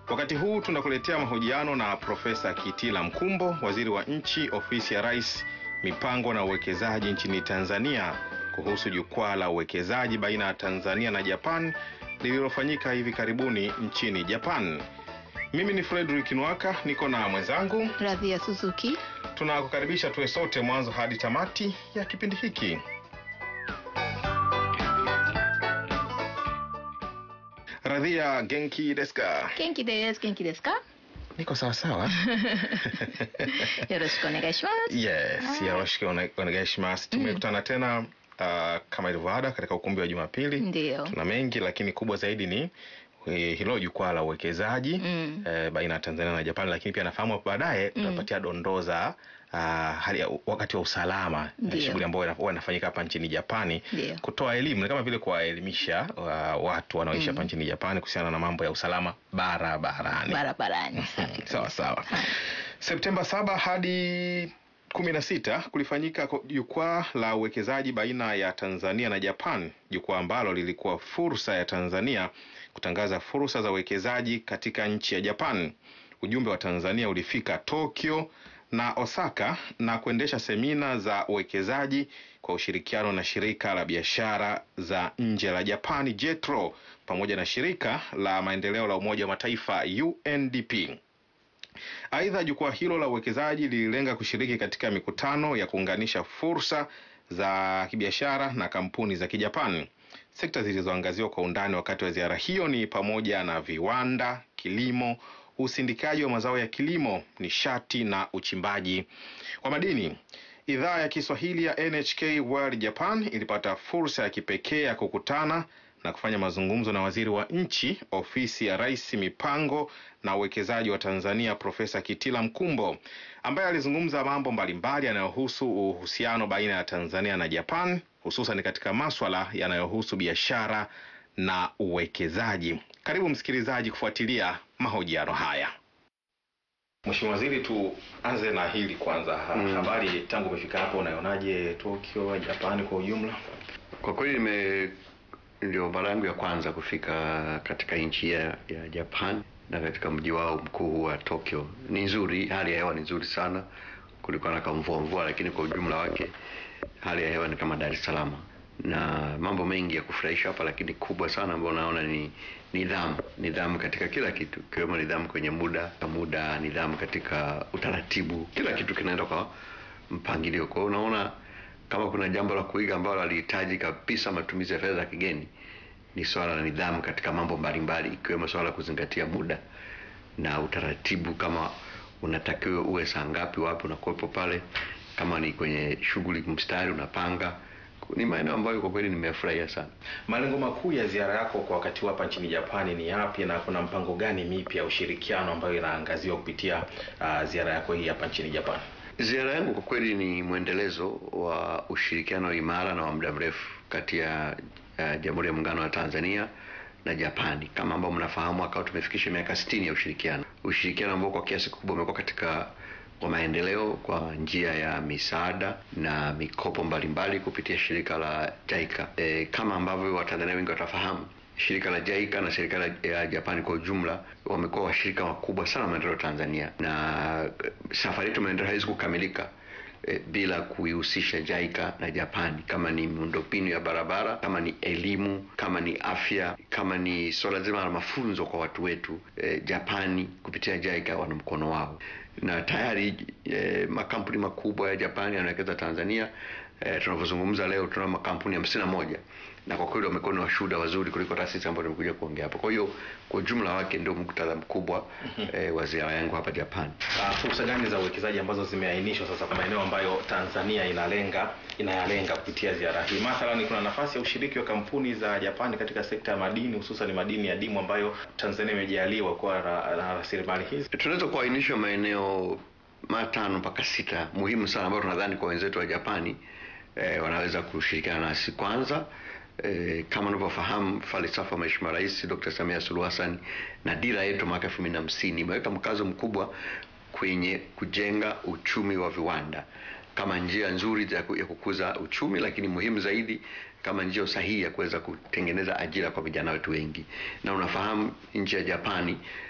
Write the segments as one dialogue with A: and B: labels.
A: Wakati huu tunakuletea mahojiano na Profesa Kitila Mkumbo, waziri wa nchi ofisi ya Rais, mipango na uwekezaji nchini Tanzania, kuhusu jukwaa la uwekezaji baina ya Tanzania na Japan lililofanyika hivi karibuni nchini Japan. Mimi ni Frederick Nwaka, niko na mwenzangu.
B: Radhia Suzuki.
A: Tunakukaribisha tuwe sote mwanzo hadi tamati ya kipindi hiki. Radhia, genki desu ka?
B: Genki desu. Genki desu ka?
A: Niko sawa sawa.
B: Yoroshiku onegai shimasu.
A: Yes, yoroshiku one- onegai shimasu. Tumekutana tena uh, kama ilivyo ada katika ukumbi wa Jumapili.
B: Ndio.
A: Tuna mengi lakini kubwa zaidi ni eh, hilo jukwaa la uwekezaji
B: Mm.
A: eh, baina ya Tanzania na Japan, lakini pia nafahamu hapo baadaye tutapatia dondoo za uh, hali ya wakati wa usalama na
B: Ndio.
A: shughuli ambayo ina- huwa inafanyika hapa nchini Japani,
B: Ndio.
A: kutoa elimu ni kama vile kuwaelimisha uh, watu wanaoishi hapa nchini Japani kuhusiana na mambo ya usalama barabarani.
B: Barabarani.
A: Sawa sawa. Septemba saba hadi kumi na sita kulifanyika ko- jukwaa la uwekezaji baina ya Tanzania na Japan, jukwaa ambalo lilikuwa fursa ya Tanzania kutangaza fursa za uwekezaji katika nchi ya Japan. Ujumbe wa Tanzania ulifika Tokyo na Osaka na kuendesha semina za uwekezaji kwa ushirikiano na shirika la biashara za nje la Japani JETRO pamoja na shirika la maendeleo la Umoja wa Mataifa UNDP. Aidha, jukwaa hilo la uwekezaji lililenga kushiriki katika mikutano ya kuunganisha fursa za kibiashara na kampuni za Kijapani. Sekta zilizoangaziwa kwa undani wakati wa ziara hiyo ni pamoja na viwanda, kilimo, usindikaji wa mazao ya kilimo, nishati na uchimbaji wa madini. Idhaa ya Kiswahili ya NHK World Japan ilipata fursa ya kipekee ya kukutana na kufanya mazungumzo na waziri wa nchi ofisi ya Rais, mipango na uwekezaji wa Tanzania, Profesa Kitila Mkumbo, ambaye alizungumza mambo mbalimbali yanayohusu uhusiano baina ya Tanzania na Japan, hususan katika maswala yanayohusu biashara na uwekezaji. Karibu msikilizaji kufuatilia mahojiano haya. Mheshimiwa Waziri, tuanze na hili kwanza. Ha-
C: Mm.
A: Habari tangu umefika hapo, unaionaje Tokyo, Japani kwa ujumla?
C: Kwa kweli nime ndio mara yangu ya kwanza kufika katika nchi ya, ya Japan na katika mji wao mkuu wa Tokyo. Ni nzuri, hali ya hewa ni nzuri sana. Kulikuwa na kamvua mvua, lakini kwa ujumla wake hali ya hewa ni kama Dar es Salaam, na mambo mengi ya kufurahisha hapa, lakini kubwa sana ambayo naona ni nidhamu, nidhamu katika kila kitu, ikiwemo nidhamu kwenye muda muda, nidhamu katika utaratibu, kila kitu kinaenda kwa mpangilio. Kwa hiyo unaona kama kuna jambo la kuiga ambalo halihitaji kabisa matumizi ya fedha za kigeni ni swala la nidhamu katika mambo mbalimbali ikiwemo swala la kuzingatia muda na utaratibu kama unatakiwa uwe saa ngapi wapi unakuwepo pale kama ni kwenye shughuli mstari unapanga ni maeneo ambayo kwa kweli nimefurahia sana
A: Malengo makuu ya ziara yako kwa wakati huu hapa nchini Japani ni yapi, na kuna mpango gani mipya ya ushirikiano ambayo inaangaziwa kupitia uh, ziara yako hii hapa nchini Japani?
C: Ziara yangu kwa kweli ni mwendelezo wa ushirikiano imara na wa muda mrefu kati ya uh, Jamhuri ya Muungano wa Tanzania na Japani. Kama ambao mnafahamu, akawa tumefikisha miaka 60 ya ushirikiano, ushirikiano ambao kwa kiasi kikubwa umekuwa katika wa maendeleo kwa njia ya misaada na mikopo mbalimbali kupitia shirika la JICA. E, kama ambavyo Watanzania wengi watafahamu shirika la JICA na serikali ya Japani kwa ujumla wamekuwa washirika wakubwa sana wa maendeleo ya Tanzania, na eh, safari yetu ya maendeleo haiwezi kukamilika eh, bila kuihusisha JICA na Japani, kama ni miundombinu ya barabara, kama ni elimu, kama ni afya, kama ni suala zima la mafunzo kwa watu wetu eh, Japani kupitia JICA wana mkono wao, na tayari eh, makampuni makubwa ya Japani yanawekeza Tanzania. Eh, tunavyozungumza leo tuna makampuni hamsini na moja na kwa kweli wamekuwa ni washuhuda wazuri kuliko taasisi ambayo nimekuja kuongea hapa. Kwa hiyo kwa ujumla wake ndio muktadha mkubwa eh, wa ziara yangu hapa Japan.
A: Uh, fursa gani za uwekezaji ambazo zimeainishwa sasa kwa maeneo ambayo Tanzania inalenga inayalenga kupitia ziara hii? Mathalan, kuna nafasi ya ushiriki wa kampuni za Japani katika sekta ya madini, hususan madini ya dimu ambayo Tanzania imejaliwa kuwa na na rasilimali hizi.
C: Tunaweza kuainisha maeneo matano mpaka sita muhimu sana ambayo tunadhani kwa wenzetu wa Japani eh, wanaweza kushirikiana nasi. Kwanza eh, kama unavyofahamu falsafa ya Mheshimiwa Rais Dr. Samia Suluhu Hassan na dira yetu mwaka 2050 imeweka mkazo mkubwa kwenye kujenga uchumi wa viwanda kama njia nzuri ya ku- ya kukuza uchumi, lakini muhimu zaidi kama njia sahihi ya kuweza kutengeneza ajira kwa vijana wetu wengi. Na unafahamu nchi ya Japani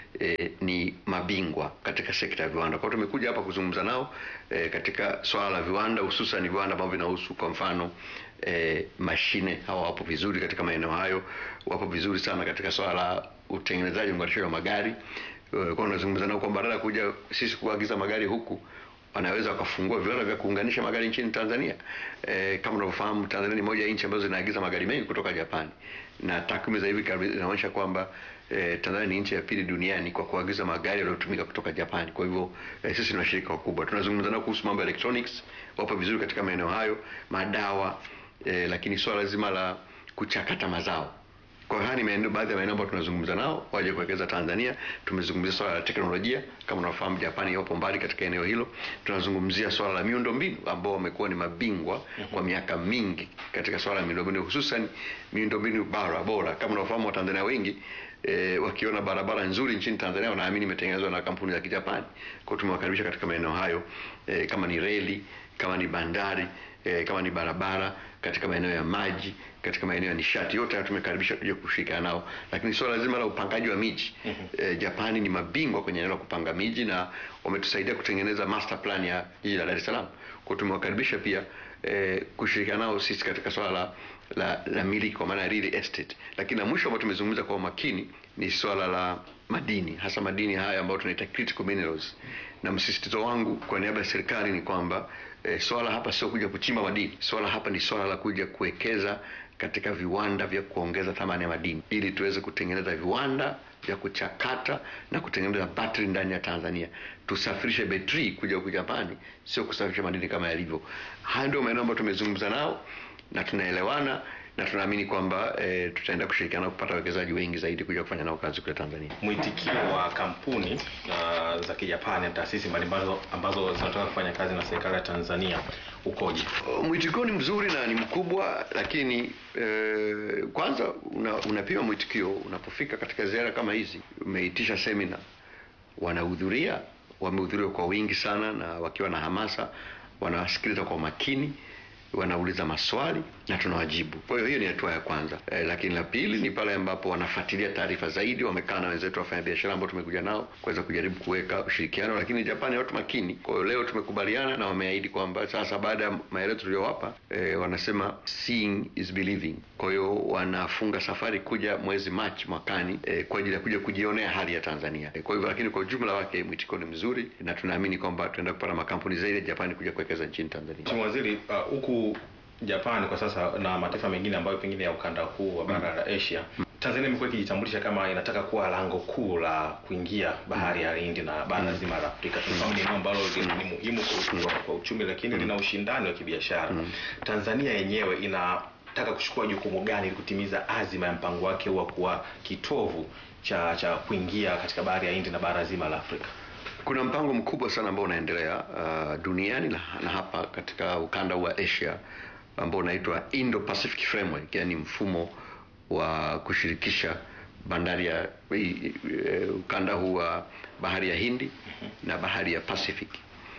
C: eh, ni mabingwa katika sekta ya viwanda. Kwa hiyo tumekuja hapa kuzungumza nao eh, katika swala la viwanda, hususan viwanda ambavyo vinahusu kwa mfano eh, mashine. Hawa wapo vizuri katika maeneo hayo, wapo vizuri sana katika swala la utengenezaji unganishaji wa magari. Eh, Kwa tunazungumza nao kwamba badala ya kuja sisi kuagiza magari huku wanaweza wakafungua viwanda vya kuunganisha magari nchini Tanzania. E, kama unavyofahamu Tanzania ni moja ya nchi ambazo zinaagiza magari mengi kutoka Japani, na takwimu za hivi karibuni zinaonyesha kwamba e, Tanzania ni nchi ya pili duniani kwa kuagiza magari yaliyotumika kutoka Japani. Kwa hivyo e, sisi ni washirika wakubwa. Tunazungumza nao kuhusu mambo ya electronics, wapo vizuri katika maeneo hayo, madawa e, lakini swala zima la kuchakata mazao kwa hiyo haya ni maeneo baadhi ya maeneo ambayo tunazungumza nao waje kuwekeza Tanzania. Tumezungumzia swala la teknolojia, kama unafahamu Japani wapo mbali katika eneo hilo. Tunazungumzia swala la miundombinu ambao wamekuwa ni mabingwa kwa miaka mingi katika swala la miundombinu, hususan miundombinu bara bora. Kama unafahamu Watanzania wengi E, wakiona barabara nzuri nchini Tanzania wanaamini imetengenezwa na kampuni za Kijapani. Kwa hiyo tumewakaribisha katika maeneo hayo e, kama ni reli, kama ni bandari e, kama ni barabara, katika maeneo ya maji, katika maeneo ya nishati, yote haya tumekaribisha kuja kushirikiana nao. Lakini swala zima la upangaji wa miji e, Japani ni mabingwa kwenye eneo la kupanga miji na wametusaidia kutengeneza master plan ya jiji la Dar es Salaam. Kwa hiyo tumewakaribisha pia e, kushirikiana nao sisi katika swala la la, la miliki kwa maana ya real estate. Lakini la mwisho ambao tumezungumza kwa umakini ni swala la madini, hasa madini haya ambayo tunaita critical minerals, na msisitizo wangu kwa niaba ya serikali ni kwamba e, swala hapa sio kuja kuchimba madini. Swala hapa ni swala la kuja kuwekeza katika viwanda vya kuongeza thamani ya madini ili tuweze kutengeneza viwanda vya kuchakata na kutengeneza battery ndani ya Tanzania. Tusafirishe betri kuja huku Japani, sio kusafirisha madini kama yalivyo. Haya ndio maeneo ambayo tumezungumza nao na tunaelewana na tunaamini kwamba e, tutaenda kushirikiana kupata wawekezaji wengi zaidi kuja kufanya nao kazi kule Tanzania.
A: Mwitikio wa kampuni uh, za Kijapani na taasisi mbalimbali ambazo zinataka kufanya kazi na serikali ya Tanzania ukoje?
C: Mwitikio ni mzuri na ni mkubwa, lakini e, kwanza una, unapima mwitikio unapofika katika ziara kama hizi. Umeitisha semina, wanahudhuria, wamehudhuria kwa wingi sana na wakiwa na hamasa, wanawasikiliza kwa makini wanauliza maswali na tunawajibu. Kwa hiyo hiyo ni hatua ya kwanza e, lakini la pili ni pale ambapo wanafuatilia taarifa zaidi, wamekaa na wenzetu wafanya biashara ambao tumekuja nao kuweza kujaribu kuweka ushirikiano, lakini Japani watu makini. Kwa hiyo leo tumekubaliana na wameahidi kwamba sasa baada ya maelezo tuliyowapa, e, wanasema seeing is believing. Kwa hiyo wanafunga safari kuja mwezi Machi mwakani e, kwa ajili ya kuja kujionea hali ya Tanzania. E, kwa hivyo lakini kwa ujumla wake mwitiko ni mzuri na tunaamini kwamba tunaenda kupata makampuni zaidi ya Japani kuja kuwekeza nchini Tanzania.
A: Mheshimiwa Waziri, huku uh, Japani kwa sasa na mataifa mengine ambayo pengine ya ukanda huu wa bara la Asia, Tanzania imekuwa ikijitambulisha kama inataka kuwa lango kuu la kuingia bahari ya Hindi na bara zima la Afrika. Tunafahamu ni eneo ambalo ni muhimu kwa, kwa uchumi, lakini lina ushindani wa kibiashara. Tanzania yenyewe inataka kuchukua jukumu gani ili kutimiza azima ya mpango wake wa kuwa kitovu cha cha kuingia katika bahari ya Hindi na bara zima la Afrika?
C: Kuna mpango mkubwa sana ambao unaendelea uh, duniani na, na hapa katika ukanda wa Asia ambao unaitwa Indo-Pacific Framework, yani mfumo wa kushirikisha bandari ya e, ukanda huu wa bahari ya Hindi na bahari ya Pacific.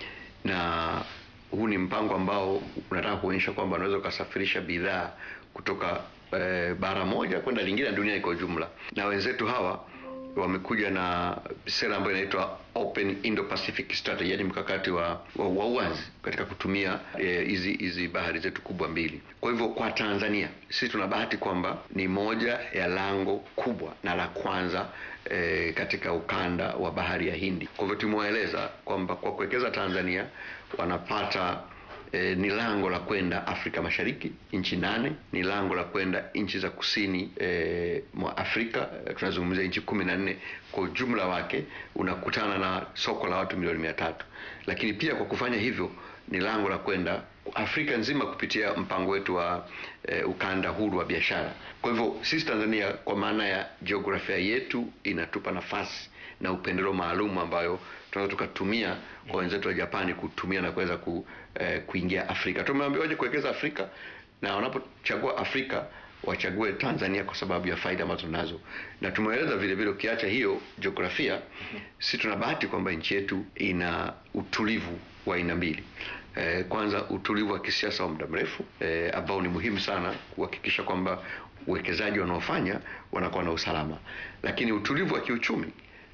C: Na huu ni mpango ambao unataka kuonyesha kwamba unaweza ukasafirisha bidhaa kutoka e, bara moja kwenda lingine na dunia kwa ujumla, na wenzetu hawa wamekuja na sera ambayo inaitwa Open Indo-Pacific Strategy, yani mkakati wa, wa, wa uwazi katika kutumia hizi e, hizi bahari zetu kubwa mbili. Kwa hivyo kwa Tanzania sisi tuna bahati kwamba ni moja ya lango kubwa na la kwanza e, katika ukanda wa bahari ya Hindi. Kwa hivyo tumewaeleza kwamba kwa kuwekeza Tanzania wanapata E, ni lango la kwenda Afrika Mashariki, nchi nane. Ni lango la kwenda nchi za kusini e, mwa Afrika e, tunazungumzia nchi kumi na nne kwa ujumla wake, unakutana na soko la watu milioni mia tatu. Lakini pia kwa kufanya hivyo ni lango la kwenda Afrika nzima kupitia mpango wetu wa e, ukanda huru wa biashara. Kwa hivyo sisi Tanzania, kwa maana ya jiografia yetu, inatupa nafasi na upendeleo maalum ambayo tunaweza tukatumia kwa wenzetu wa Japani kutumia na kuweza ku, eh, kuingia Afrika. Tumeambiwa waje kuwekeza Afrika na wanapochagua Afrika wachague Tanzania kwa sababu ya faida ambazo tunazo, na tumeeleza vile vile, ukiacha hiyo jiografia mm -hmm. si tuna bahati kwamba nchi yetu ina utulivu wa aina mbili. Eh, kwanza utulivu wa kisiasa wa muda mrefu eh, ambao ni muhimu sana kuhakikisha kwamba uwekezaji wanaofanya wanakuwa na usalama, lakini utulivu wa kiuchumi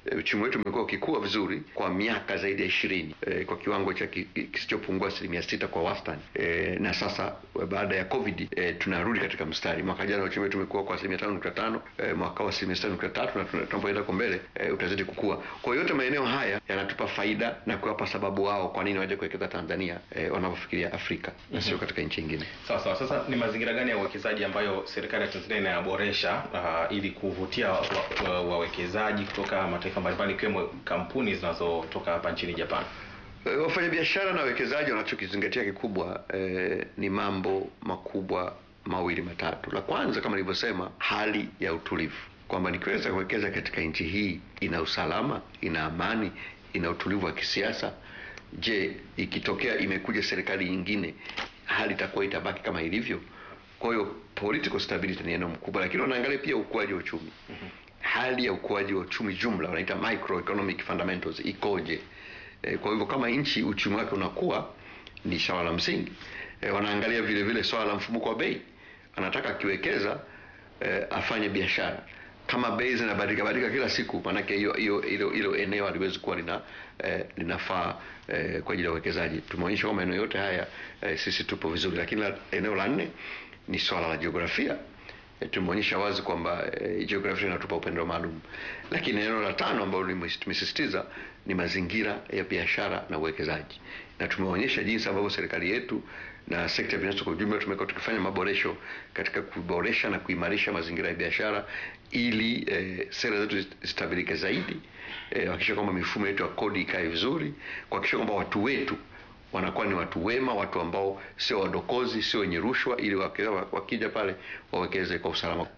C: E, uchumi wetu umekuwa ukikua vizuri kwa miaka zaidi ya ishirini e, kwa kiwango cha ki- kisichopungua asilimia sita kwa wastani e, na sasa baada ya covid e, tunarudi katika mstari. Mwaka jana uchumi wetu umekuwa kwa asilimia tano nukta tano e, mwaka wa asilimia sita nukta tatu na tuna- tunapoenda kwa mbele e, utazidi kukua. Kwa hiyo yote maeneo haya yanatupa faida na kuwapa sababu wao kwa nini waje kuwekeza Tanzania e, wanavyofikiria Afrika na sio katika nchi nyingine.
A: Sawa sawa. Sasa ni mazingira gani ya uwekezaji ambayo serikali ya Tanzania inayaboresha uh, ili kuvutia wawekezaji wa, wa wawekezaji kutoka mataifa mbalimbali ikiwemo kampuni zinazotoka hapa nchini Japan?
C: E, wafanyabiashara na wawekezaji wanachokizingatia kikubwa e, ni mambo makubwa mawili matatu. La kwanza kama nilivyosema, hali ya utulivu, kwamba nikiweza kuwekeza katika nchi hii ina usalama, ina amani, ina utulivu wa kisiasa. Je, ikitokea imekuja serikali nyingine, hali itakuwa itabaki kama ilivyo? Kwa hiyo political stability ni eneo mkubwa, lakini wanaangalia pia ukuaji wa uchumi. Hali ya ukuaji wa uchumi jumla wanaita microeconomic fundamentals ikoje? E, kwa hivyo kama nchi uchumi wake unakuwa ni swala la msingi. E, wanaangalia vile vile swala la mfumuko wa bei. Anataka akiwekeza e, afanye biashara. Kama bei zinabadilika badilika kila siku, maanake hiyo hiyo hilo hilo eneo haliwezi kuwa lina eh, linafaa eh, kwa ajili ya uwekezaji. Tumeonyesha kwamba maeneo yote haya eh, sisi tupo vizuri, lakini la, eneo la nne ni swala la jiografia. E, tumeonyesha wazi kwamba e, jiografia inatupa upendo maalum, lakini eneo la tano ambalo nimes- tumesisitiza ni mazingira ya biashara na uwekezaji, na tumeonyesha jinsi ambavyo serikali yetu na sekta binafsi kwa ujumla tumekuwa tukifanya maboresho katika kuboresha na kuimarisha mazingira ya biashara ili e, sera zetu zistabilike zaidi, e, kuhakikisha kwamba mifumo yetu ya kodi ikae vizuri, kuhakikisha kwamba watu wetu wanakuwa ni watu wema, watu ambao sio wadokozi, sio wenye rushwa, ili wakija, wakija pale wawekeze kwa usalama.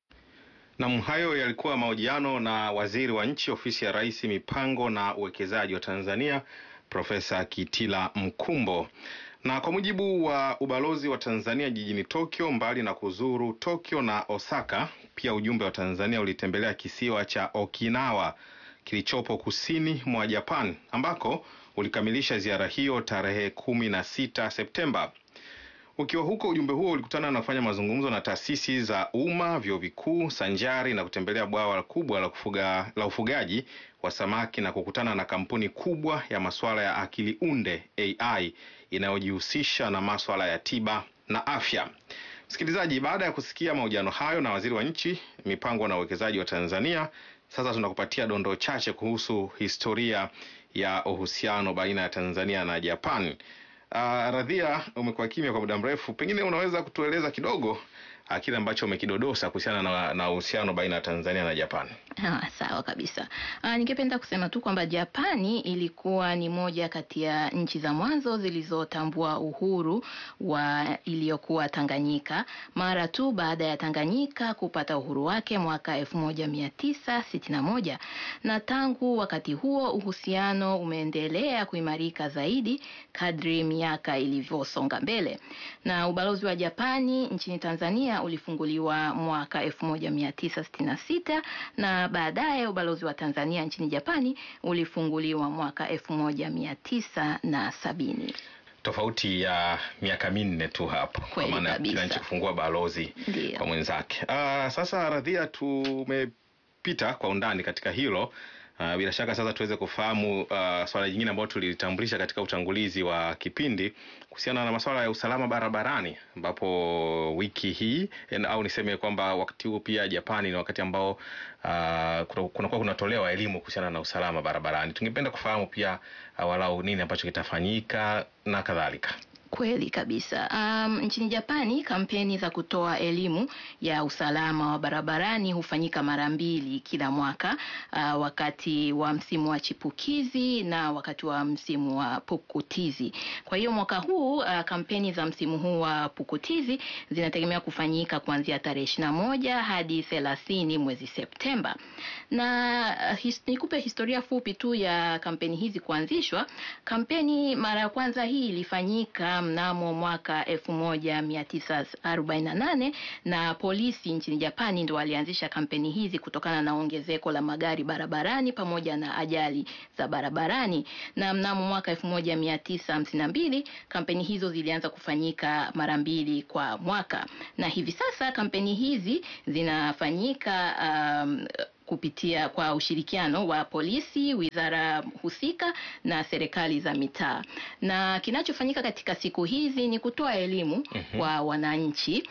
A: Nam, hayo yalikuwa mahojiano na waziri wa nchi ofisi ya Rais, mipango na uwekezaji wa Tanzania, Profesa Kitila Mkumbo. Na kwa mujibu wa ubalozi wa Tanzania jijini Tokyo, mbali na kuzuru Tokyo na Osaka, pia ujumbe wa Tanzania ulitembelea kisiwa cha Okinawa kilichopo kusini mwa Japan ambako ulikamilisha ziara hiyo tarehe kumi na sita Septemba. Ukiwa huko, ujumbe huo ulikutana na kufanya mazungumzo na taasisi za umma, vyuo vikuu, sanjari na kutembelea bwawa kubwa la kufuga, la ufugaji wa samaki na kukutana na kampuni kubwa ya masuala ya akili unde AI inayojihusisha na masuala ya tiba na afya. Msikilizaji, baada ya kusikia mahojiano hayo na waziri wa nchi, mipango na uwekezaji wa Tanzania, sasa tunakupatia dondoo chache kuhusu historia ya uhusiano baina ya Tanzania na Japan. Uh, Radhia, umekuwa kimya kwa muda mrefu, pengine unaweza kutueleza kidogo uh, kile ambacho umekidodosa kuhusiana na na uhusiano baina ya Tanzania na Japan.
B: Ah, sawa kabisa. Ah, ningependa kusema tu kwamba Japani ilikuwa ni moja kati ya nchi za mwanzo zilizotambua uhuru wa iliyokuwa Tanganyika mara tu baada ya Tanganyika kupata uhuru wake mwaka 1961 na tangu wakati huo uhusiano umeendelea kuimarika zaidi kadri miaka ilivyosonga mbele. Na ubalozi wa Japani nchini Tanzania ulifunguliwa mwaka 1966 na baadaye ubalozi wa Tanzania nchini Japani ulifunguliwa mwaka elfu moja mia tisa na sabini.
A: Tofauti ya miaka minne tu hapo, kwa
B: Kweli
A: maana
B: kabisa.
A: kila nchi kufungua balozi
B: Ndiyo.
A: kwa mwenzake. Uh, sasa Radhia, tumepita kwa undani katika hilo. Uh, bila shaka sasa tuweze kufahamu uh, swala jingine ambalo tulitambulisha katika utangulizi wa kipindi kuhusiana na masuala ya usalama barabarani, ambapo wiki hii en- au niseme kwamba wakati huu pia Japani ni wakati ambao uh, kuna- kunakuwa kunatolewa elimu kuhusiana na usalama barabarani. Tungependa kufahamu pia uh, walau nini ambacho kitafanyika na kadhalika.
B: Kweli kabisa. Um, nchini Japani kampeni za kutoa elimu ya usalama wa barabarani hufanyika mara mbili kila mwaka, uh, wakati wa msimu wa chipukizi na wakati wa msimu wa pukutizi. Kwa hiyo mwaka huu uh, kampeni za msimu huu wa pukutizi zinategemea kufanyika kuanzia tarehe ishirini na moja hadi thelathini mwezi Septemba. Na uh, his, nikupe historia fupi tu ya kampeni hizi kuanzishwa. Kampeni mara ya kwanza hii ilifanyika mnamo mwaka 1948 na polisi nchini Japani ndo walianzisha kampeni hizi kutokana na ongezeko la magari barabarani pamoja na ajali za barabarani. Na mnamo mwaka 1952 kampeni hizo zilianza kufanyika mara mbili kwa mwaka, na hivi sasa kampeni hizi zinafanyika um, kupitia kwa ushirikiano wa polisi, wizara husika na serikali za mitaa. Na kinachofanyika katika siku hizi ni kutoa elimu
A: Mhm.
B: kwa wananchi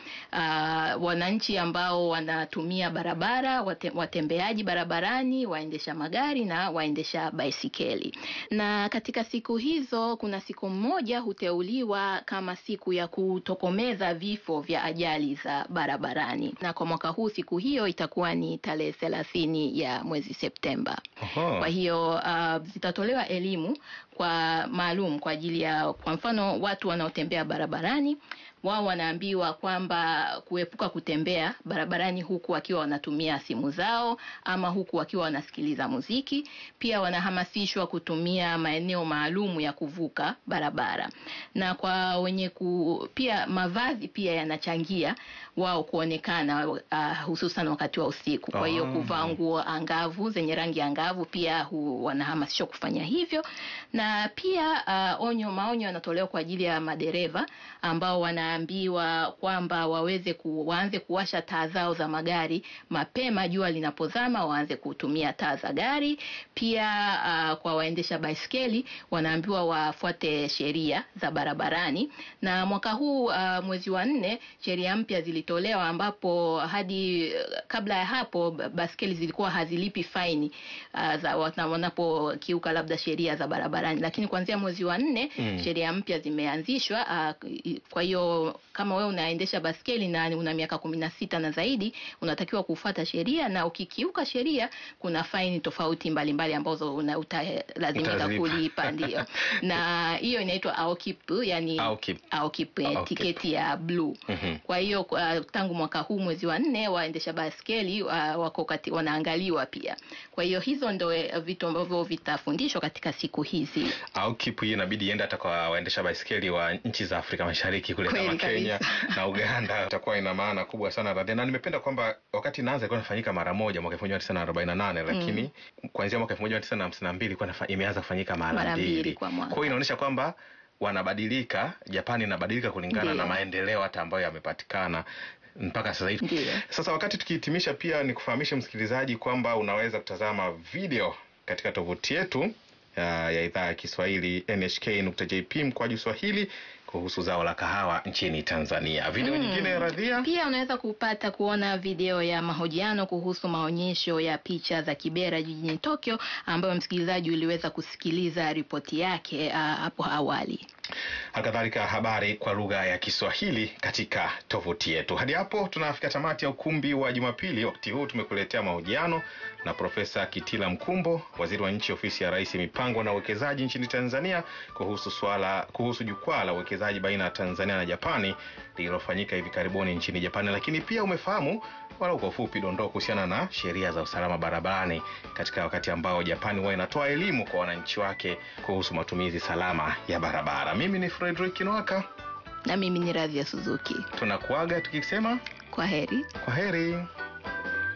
B: uh, wananchi ambao wanatumia barabara, wate, watembeaji barabarani, waendesha magari na waendesha baisikeli. Na katika siku hizo kuna siku moja huteuliwa kama siku ya kutokomeza vifo vya ajali za barabarani, na kwa mwaka huu siku hiyo itakuwa ni tarehe thelathini ya mwezi Septemba.
A: Oho.
B: Kwa hiyo uh, zitatolewa elimu kwa maalum kwa ajili ya kwa mfano watu wanaotembea barabarani wao wanaambiwa kwamba kuepuka kutembea barabarani huku wakiwa wanatumia simu zao ama huku wakiwa wanasikiliza muziki. Pia wanahamasishwa kutumia maeneo maalum ya kuvuka barabara, na kwa wenye ku, pia mavazi pia yanachangia wao kuonekana uh, hususan wakati wa usiku. Kwa hiyo
A: Ah.
B: kuvaa nguo angavu zenye rangi angavu pia hu, wanahamasishwa kufanya hivyo, na pia uh, onyo maonyo yanatolewa kwa ajili ya madereva ambao wanaambiwa kwamba waweze ku, waanze kuwasha taa zao za magari mapema jua linapozama, waanze kutumia taa za gari. Pia uh, kwa waendesha baiskeli wanaambiwa wafuate sheria za barabarani, na mwaka huu uh, mwezi wa nne sheria mpya zilitolewa ambapo hadi uh, kabla ya hapo ba- baskeli zilikuwa hazilipi faini uh, za wana- wanapokiuka labda sheria za barabarani, lakini kuanzia mwezi wa nne
A: Mm.
B: sheria mpya zimeanzishwa. Uh, kwa hiyo kama wewe unaendesha baskeli na una miaka kumi na sita na zaidi, unatakiwa kufuata sheria, na ukikiuka sheria kuna faini tofauti mbalimbali ambazo una- utalazimika
A: Utazilipa.
B: kulipa, ndio. Na hiyo inaitwa AOKIP, yani
A: Aokip.
B: AOKIP, eh,
A: AOKIP.
B: tiketi ya bluu.
A: Mhm.
B: Kwa hiyo uh, tangu mwaka huu mwezi wa nne waendesha baskeli uh, wako kati, wanaangaliwa pia. Kwa hiyo hizo ndo eh, vitu ambavyo vitafundishwa katika siku hizi.
A: au kipu hii inabidi iende hata kwa waendesha baiskeli wa nchi za Afrika Mashariki kule
B: Kweli
A: kama Kenya
B: kabisa.
A: na Uganda, itakuwa ina maana kubwa sana Radhia. Na nimependa kwamba wakati inaanza ilikuwa inafanyika mara moja mwaka elfu moja mia tisa na arobaini na nane lakini kuanzia mwaka elfu moja mia tisa na hamsini na mbili ilikuwa inafa- imeanza kufanyika mara
B: Mara mbili
A: mbili.
B: kwa mwaka.
A: Kwa hiyo inaonyesha kwamba wanabadilika, Japani inabadilika kulingana
B: Ndiyo.
A: na maendeleo hata ambayo yamepatikana mpaka sasa hivi.
B: Ndiyo.
A: Sasa wakati tukihitimisha, pia ni kufahamisha msikilizaji kwamba unaweza kutazama video katika tovuti yetu ya, ya idhaa ya Kiswahili nhk.jp mkwaju Swahili kuhusu zao la kahawa nchini Tanzania. Video
B: Mm.
A: nyingine Radhia,
B: Pia unaweza kupata kuona video ya mahojiano kuhusu maonyesho ya picha za Kibera jijini Tokyo, ambayo msikilizaji uliweza kusikiliza ripoti yake ah, hapo awali.
A: halikadhalika habari kwa lugha ya Kiswahili katika tovuti yetu. Hadi hapo tunafika tamati ya ukumbi wa Jumapili. Wakati huu tumekuletea mahojiano na Profesa Kitila Mkumbo, waziri wa nchi ofisi ya Rais, mipango na uwekezaji nchini Tanzania, kuhusu swala kuhusu jukwaa la uwekezaji baina ya Tanzania na Japani lililofanyika hivi karibuni nchini Japani. Lakini pia umefahamu walau kwa ufupi dondoo kuhusiana na sheria za usalama barabarani katika wakati ambao Japani huwa inatoa elimu kwa wananchi wake kuhusu matumizi salama ya barabara. Mimi ni Frederick Nwaka,
B: Na mimi ni Radhia Suzuki.
A: tunakuaga tukisema
B: Kwa heri.
A: kwa heri.